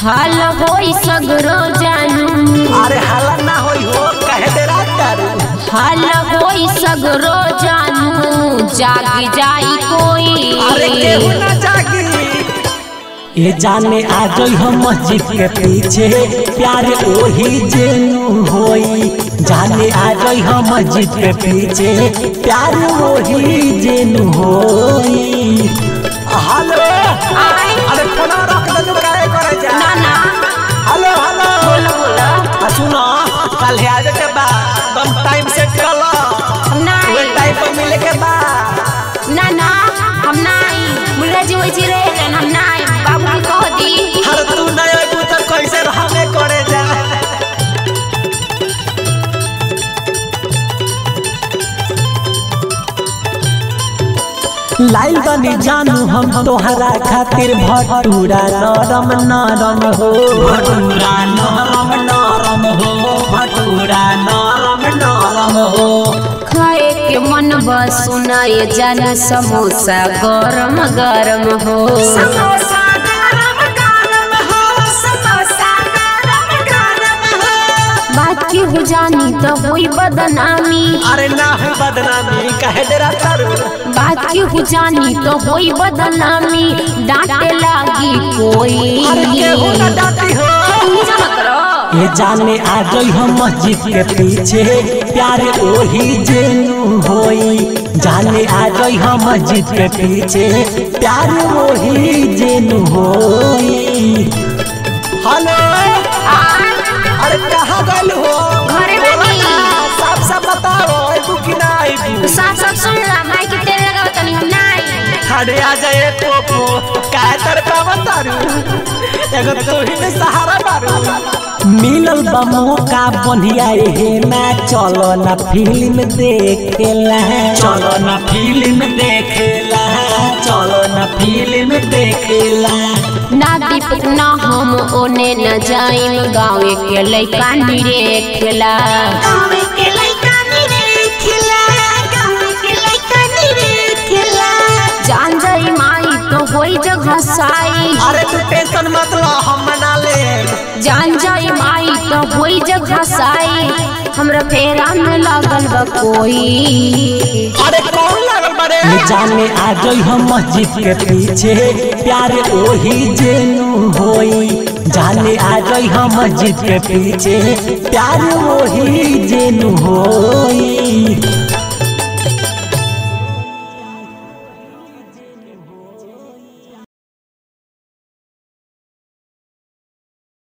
हाल होई सगरो जानू अरे हाला ना होई हो कहे दे रात तारू हाल होई सगरो जानू जाग जाई कोई अरे केहू ना जागी ये जाने आ गई हम मस्जिद के पीछे प्यार ओही जेनू होई जाने आ गई हम मस्जिद के पीछे प्यार ओही जेनू होई हेलो अरे फोन रख दे तू काहे करे जा ना ना हेलो हेलो बोलो बोलो आ सुनो कल है आजे के बा तुम टाइम सेट कर लो वे नहीं टाइम पर मिले के बा ना ना हम नहीं मुल्ला जी वैसे रहे हम नहीं बाबू की कह दी हर तू नहीं आबू तो कैसे रहने करे जा लाइल बनी जानू हम तोहरा खातिर भटूरा नरम नरम हो भटूरा नरम नरम हो भटूरा नरम नरम हो खाए के मन बस सुनाए जान समोसा गरम गरम हो समोसा गरम गरम हो समोसा गरम गरम हो बात की हो जानी तो हुई बदनामी अरे ना है बदनामी कहे डेरा तारू बात की हो जानी तो हुई बदनामी डांटे लागी कोई अरे केहू ना डांटी हो पूजा मत करो ये जाने आ गई हम मस्जिद के पीछे प्यार ओही जेनू होई जाने आ गई हम मस्जिद के पीछे प्यार ओही जेनू होई हेलो अरे कहाँ गल हो घरे बोला बानी। ना, साफ साफ बताओ आइबू कि ना आइबू साफ साफ सुन ला माइक के तेरे लगा तनी हम नहीं अरे आ जाए पोपो काय तर का बतारू एगो तू ही ने सहारा मारू मिलल बा मौका बढ़िया हे ना चलो ना फिल्म देखेला चलो ना फिल्म देखेला चलो ना फिल्म देखेला ना दीपक ना हम ओने न जाइम गाँव के लइका निरेखला गाँव के लइका निरेखला गाँव के लइका निरेखला जान जाई माई तो होई जगह साई अरे तू टेंशन मत लो हम मना ले जान जाई माई तो होई जगह साई हमरा फेरा में लागल बा कोई अरे कौन लागल बड़े ये जाने आ गई हम मस्जिद के पीछे प्यार ओही जेनू होई जाने आ गई हम मस्जिद के पीछे प्यार ओही जेनू होई